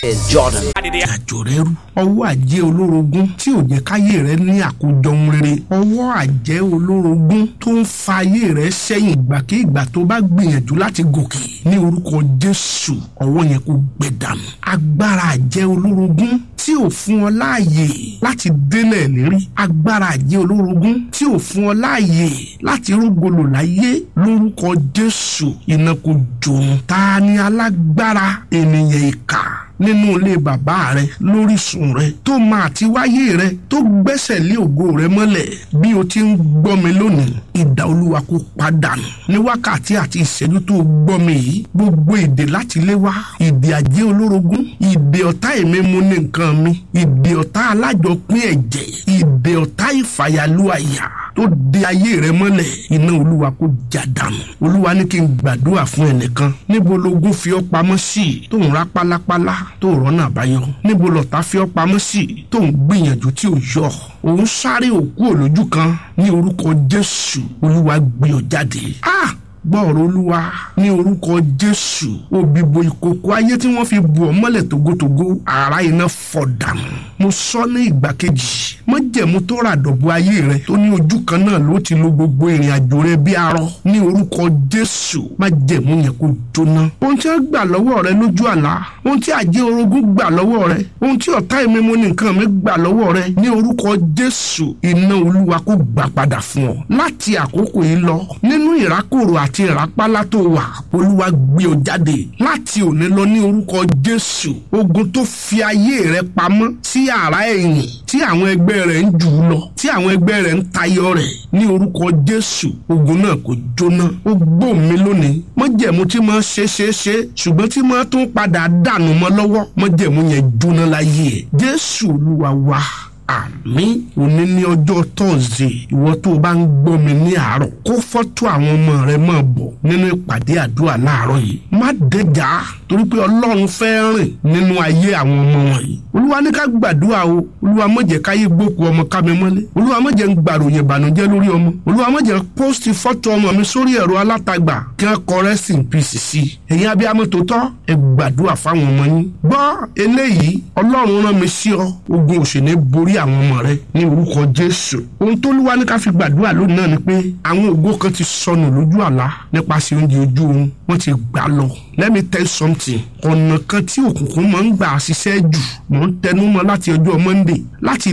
is Jordan. àjò rẹ rú ọwọ́ àjẹ́ olórogún tí ò jẹ́ káyé rẹ ní àkójọ ohun rere ọwọ́ àjẹ́ olórogún tó ń fa ayé rẹ sẹ́yìn ìgbàkigbà tó bá gbìyànjú láti gòkè ní orúkọ Jésù ọwọ́ yẹn kò gbẹ dànù agbára àjẹ́ olórogún tí ò fún ọ láàyè láti délẹ̀ lérí agbára àjẹ́ olórogún tí ò fún ọ láàyè láti rúgolò láyé lórúkọ Jésù iná kò jòun ta ni alágbára ènìyàn ìkà nínú ilé bàbá rẹ lórísun rẹ tó máa ti wáyé rẹ tó gbẹ́sẹ̀ lé ògo rẹ mọ́lẹ̀ bí o ti ń gbọ́ mi lónìí ìdá olúwa kó padànù ní wákàtí àti ìṣẹ́jú tó gbọ́ mi yìí gbogbo ìdè láti lé wá ìdè àjẹ́ olórogún ìdè ọ̀tá èmi mú ní nǹkan mi ìdè ọ̀tá alájọpín ẹ̀jẹ̀ ìdè ọ̀tá ìfàyàlú àyà tó de ayé rẹ mọ́lẹ̀ iná olúwa kó já dànù olúwa ní kí n gbàdúrà fún ẹnìkan níbo lógún fi ọ́ pamọ́ sí tó ń rá pálápálá tó rọ́nà àbáyọ níbo lọ̀tá fi ọ́ pamọ́ sí tó ń gbìyànjú tí ò yọ òun sáré òkú òlójú kan ní orúkọ jésù olúwa gbé ọ jáde. ah gbọ́ọ̀rọ̀ olúwa ní orúkọ jésù òbíbo ìkòkò ayé tí wọ́n fi bù ọ́ mọ́lẹ̀ togotogo ara iná fọ́ dànù mo sọ ní ìgbà kejì májẹ̀mú tó rà dọ̀bù ayé rẹ tó ní ojú kan náà ló ti lo gbogbo ìrìn àjò rẹ bí arọ ní orúkọ jésù májẹ̀mú yẹn kó jóná ohun tí wọ́n gbà lọ́wọ́ rẹ lójú àlá ohun tí àjẹ́ orogún gbà lọ́wọ́ rẹ ohun tí ọ̀tá ìmímú ní nǹkan mi gbà lọ́wọ́ rẹ ní orúkọ jésù iná olúwa kó gbà padà fún ọ láti àkókò yìí lọ nínú ìrákòrò àti ìrápálá tó wà olúwa gbé ọ jáde láti òní lọ ní orúkọ jésù ogun tó fi ayé rẹ pamọ́ sí àrá ẹ̀yìn tí àwọn ẹgbẹ́ rẹ̀ ń jù ú lọ tí àwọn ẹgbẹ́ rẹ̀ ń tayọ rẹ̀ ní orúkọ jésù ogun náà kò jóná ó gbó mi lónìí mọ́jẹ̀mú tí mo ṣe ṣe ṣe ṣùgbọ́n tí mo tún padà dànù mọ́ lọ́wọ́ mọ́jẹ̀mú yẹn jóná láyé ẹ̀ jésù olúwa wa àmín òní ní ọjọ́ tọ́sídẹ̀ẹ́ ìwọ tó o bá ń gbọ́ mi ní àárọ̀ kó fọ́tò àwọn ọmọ rẹ máa bọ̀ nínú ìpàdé àdúrà láàárọ̀ yìí má dẹjà torí pé ọlọ́run fẹ́ rìn nínú ayé àwọn ọmọ wọ̀nyí olúwa ní ká gbàdúrà o olúwa má jẹ́ káyé gbókù ọmọ ká mi mọ́lé olúwa má jẹ́ ń gbàròyìn ìbànújẹ́ lórí ọmọ olúwa má jẹ́ pósìtì fọ́tò ọmọ mi sórí ẹ̀rọ alátagbà kí wọ́n kọ rest in peace sí i ẹ̀yin abiyamọ tòótọ́ ẹ gbàdúrà fáwọn ọmọ yín gbọ́ eléyìí ọlọ́run rán mi sí ọ ogun òṣèlú borí àwọn ọmọ rẹ ní orúkọ jésù ohun tó lúwa ní ká fi gbàdúrà lónìí náà ni pé àwọn ògo kan ti sọnù lójú àlá nípasẹ̀ oúnjẹ ojú oorun wọ́n ti gbà lọ let me tell you something ọ̀nà kan tí òkùnkùn máa ń gbà ṣiṣẹ́ jù mò ń tẹnu mọ́ láti ọjọ́ monday láti